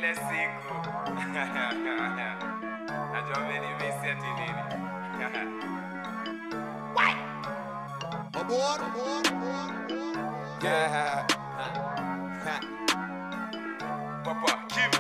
ile siku najua amenimisi ati nini Aboard, aboard, aboard. Yeah. Papa, Kim.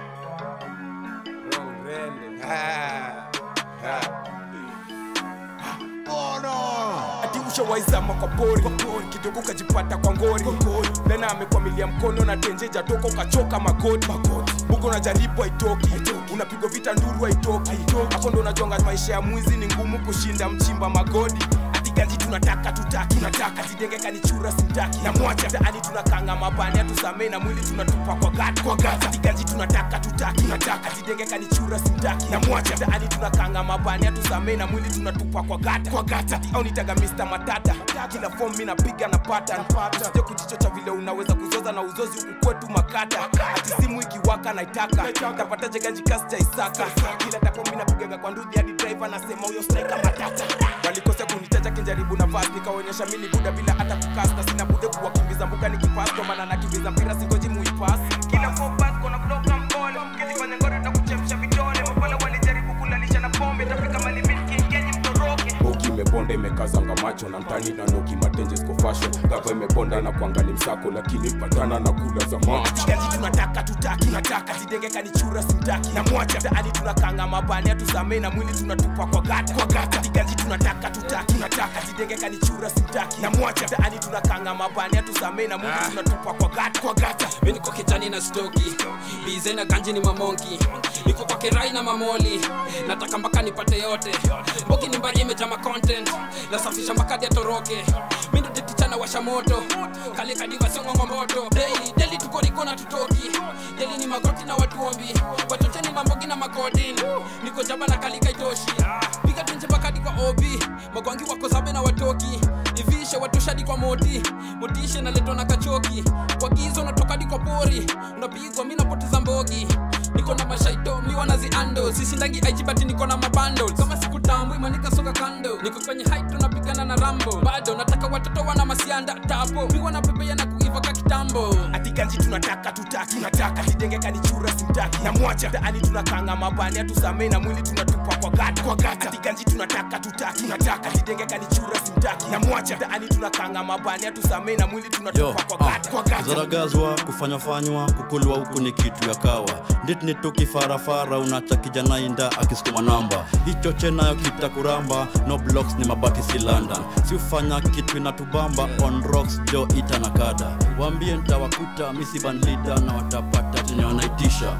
ati ushawaizama kwa pori kidogo ukajipata kwa ngori lena amekwamilia mkono na tenjeja toka ukachoka magoti buko unajaribu haitoki unapigwa vita nduru haitoki hapo ndo unajonga maisha ya mwizi ni ngumu kushinda mchimba magodi ati ganji tunataka tutaki tunataka tidenge kanichura simtaki na mwacha taani tunakanga mabani atusamee na mwili tunatupa kwa gati kwa gati ati ganji tunataka tutaki tunataka tidenge kanichura simtaki na mwacha taani tunakanga mabani atusamee na mwili tunatupa kwa gati kwa gati ati au nitaga Mr Matata kila form mimi napiga na pattern usije kujichocha vile unaweza kuzoza na uzozi huku kwetu makata ati simu ikiwaka naitaka tapataje ganji kasi cha Isaka kila tapo mimi napigaga kwa ndudhi hadi driver nasema huyo striker matata walikosea kunitaja kinjaribu na fast nikaonyesha mimi ni buda bila hata kukasta sina bude kuwakimbiza mbuka nikipass ndo maana nakimbiza mpira singoji muipass kila focus kona kutoka mpole ukijifanya ngora takuchemsha vidole mapala walijaribu kulalisha na pombe tafika mali milki ingenyi mtoroke boki imeponda imekazanga macho na mtani na noki matenje siko fashion gava imeponda na kuangali msako lakini patana na kula za macho gaji tunataka tutaki tunataka tidenge kanichura simtaki na mwacha taani tunakanga mabani atusamee na mwili tunatupa kwa gata kwa gata tigaji tunataka tutaki tunataka tidenge kanichura simtaki na mwacha taani tunakanga mabani atusamee na mwili tunatupa kwa gata kwa gata mi niko kijani na stoki bize na ganji ni mamonki niko kwa kirai na mamoli nataka mpaka nipate yote mboki ni mbari imejama content nasafisha makadi ya toroke mi ndo tetichana washa moto kalikadiva song'ongo moto daily daily tuko riko na tutoki daily ni magoti na watuombi wachocheni mambogi na makodin niko jaba na kalika itoshi piga tenje bakadi kwa obi magwangi wako sabe na watoki ivishe watoshadi kwa moti motishe naletwa na kachoki wagizo unatokadi kwa pori unapigwa mi napoteza mbogi niko na mashaito mi wanaziando sisindangi aijibati niko na mabando kama siku tambu imanika soka kando niko kwenye hait tunapigana na rambo bado nataka watoto wana masianda tapo pigwa na pepea na kuiva ka kitambo ati ganji tunataka tutaki tunataka tidenge kanichura simtaki na mwacha taani tunakanga mabani atusamee na mwili tunatupa kwa gata kwa gata ati ganji tunataka tutaki tunataka tidenge kanichura simtaki na mwacha taani tunakanga mabani atusamee na mwili Yo, tunatupa kwa gata kwa gata zaragazwa kufanyafanywa kukulwa huku ni kitu ya kawa nditni tukifarafara unacha kijana inda akisukuma namba hicho chenayo kitakuramba no blocks ni mabati si london si ufanya kitu inatubamba on rocks jo ita na kada waambie ntawakuta misibanlida na watapata chenye wanaitisha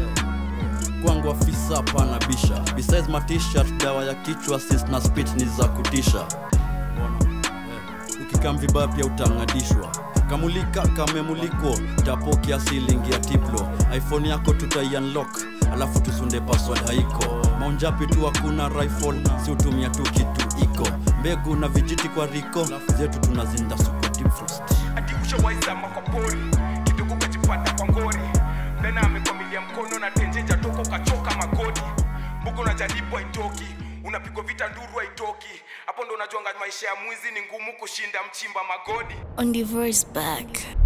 kwangu afisa pana bisha besides matishat dawa ya kichwa sis na spit ni za kutisha Mbona? Eh, ukikam vibaya pia utang'adishwa kamulika kamemuliko tapo kiasilingi ya tiplo iphone yako tutaiunlock alafu tusunde password haiko maunjapi tu hakuna rifle si utumia tu kitu iko mbegu na vijiti kwa riko zetu tunazinda super deep frost ati ushawaizama kwa pori kidogo ukajipata kwa ngori lena amekwamilia mkono na tenjeja toka ukachoka magoti mbuko unajaribu haitoki unapigwa vita nduru haitoki hapo ndo unajuanga maisha ya mwizi ni ngumu kushinda mchimba magodi On the verse back.